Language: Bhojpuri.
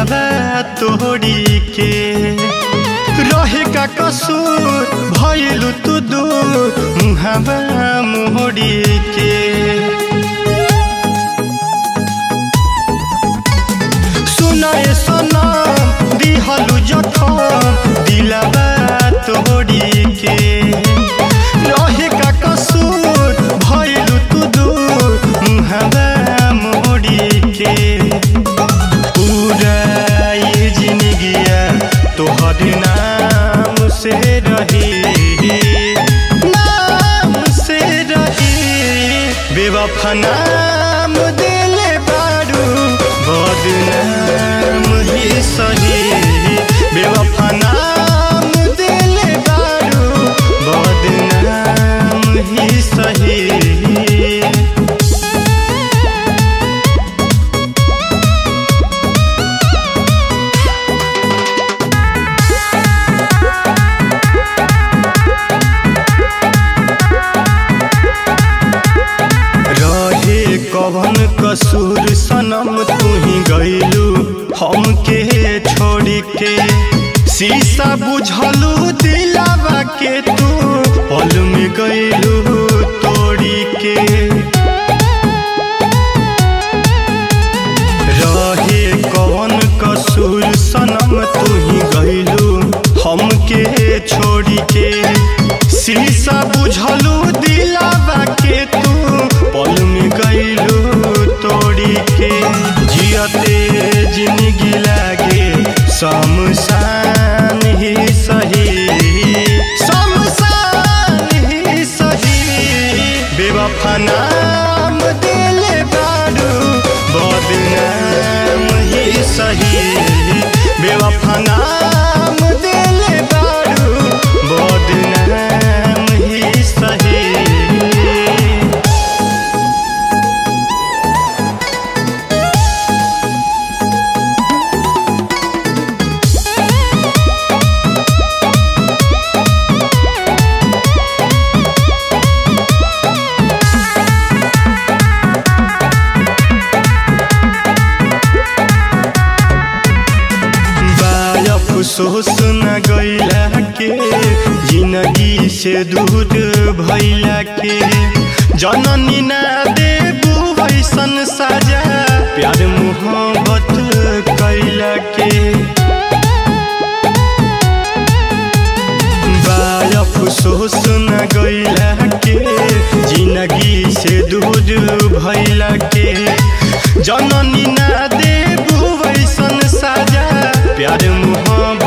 दिलवा तोड़ी के रहे का कसूर भइलु तू दूर मुहावा मोड़ी के सुनाए सनम दिहलु जखम दिलवा तोड़ी के रहे का कसूर भइलु तू दूर मुहावा मोड़ी के पूरा ये जिंदगिया तोहर नाम से रही नाम से रही बेवफा नाम दिले बारू बदनाम ही सही बेवफा नाम दिले बारू बदनाम ही सही रहे कवन कसूर सनम तू ही गईलू हमके छोड़ के शीशा बुझलू दिलावा के तू पल में गईलू तोड़ी के रहे कवन कसूर सनम तू ही गईलू हमके छोड़ के शीशा बुझलू दिलावा के तू पल में गईलू तोड़ी के जियते जिंदगी लागे शमशान ही सही शमशान ही सही बेवफा नाम दिले बारू बदनाम ही सही बेवफा नाम दिले बारू बदनाम ही सही बाय अफसोस न गईला के जिंदगी से दूर भइला के जननी ना देबू वैसन साजा प्यार मोहब्बत कैला के बाय अफसोस न गईला के जिंदगी से दूर भइला के जननी ना देबू वैसन साजा प्यार मोहब्बत